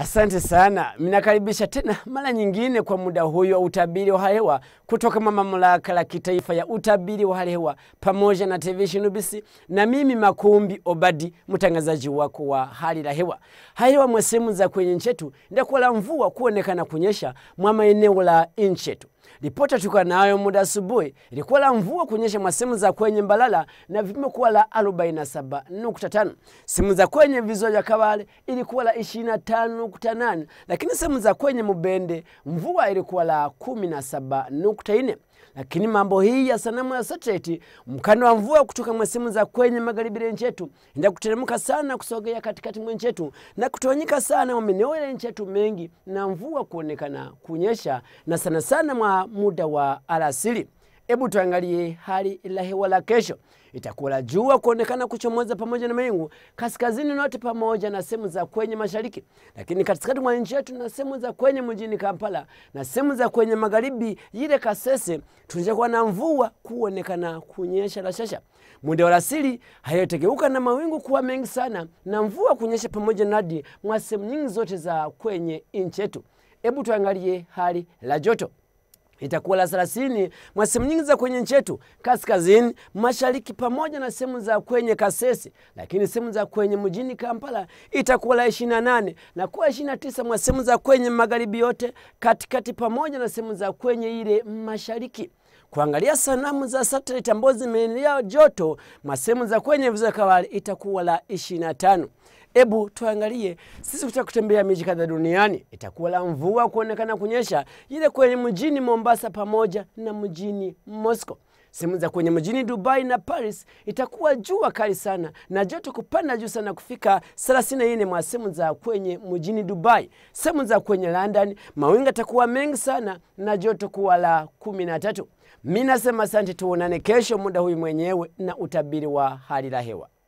Asante sana, mnakaribisha tena mara nyingine kwa muda huyo wa utabiri wa hali hewa kutoka mamlaka la kitaifa ya utabiri wa hali hewa pamoja na televisheni UBC na mimi Makumbi Obadi, mtangazaji wako wa hali la hewa. Hali hewa mwa sehemu za kwenye nchi yetu ndakuwa la mvua kuonekana kunyesha mwa maeneo la nchi yetu. Ripoti tuka nayo muda asubuhi ilikuwa la mvua kunyesha mwa sehemu za kwenye Mbalala na vipimo kuwa la 47.5. Sehemu za kwenye viziwa vya Kabale ilikuwa la 25.8, lakini sehemu za kwenye Mubende mvua ilikuwa la 17.4. Lakini mambo hii ya sanamu ya satellite, mkanda wa mvua kutoka mwa sehemu za kwenye magharibi ya nchi yetu ndio kuteremka sana kusogea katikati mwa nchi yetu na kutawanyika sana mwa maeneo ya nchi yetu mengi, na mvua kuonekana kunyesha na sana sana mwa muda wa alasiri. Hebu tuangalie hali la hewa la kesho. Itakuwa la jua kuonekana kuchomoza pamoja na mawingu kaskazini note pamoja na sehemu za kwenye mashariki, lakini katikati mwa nchi yetu na sehemu za kwenye mjini Kampala na sehemu za kwenye magharibi ile Kasese tunakuwa na mvua kuonekana kunyesha la shasha. Muda wa alasiri hayotegeuka na mawingu kuwa mengi sana na mvua kunyesha pamoja na hadi mwa sehemu nyingi zote za kwenye nchi yetu. Hebu tuangalie hali la joto itakuwa la thelathini mwa sehemu nyingi za kwenye nchi yetu kaskazini mashariki pamoja na sehemu za kwenye Kasese, lakini sehemu za kwenye mjini Kampala itakuwa la ishirini na nane na kuwa ishirini na tisa mwa sehemu za kwenye magharibi yote katikati pamoja na sehemu za kwenye ile mashariki. Kuangalia sanamu za satellite ambazo zimeenea joto mwa sehemu za kwenye viziwa Kabale itakuwa la ishirini na tano. Hebu tuangalie sisi kutaka kutembea miji kadhaa duniani, itakuwa la mvua kuonekana kunyesha ile kwenye mjini Mombasa pamoja na mjini Moscow. Sehemu za kwenye mjini Dubai na Paris itakuwa jua kali sana na joto kupanda juu sana kufika 34 mwa sehemu za kwenye mjini Dubai. Sehemu za kwenye London mawingu yatakuwa mengi sana na joto kuwa la 13. Mimi nasema asante, tuonane kesho muda huyu mwenyewe na utabiri wa hali la hewa.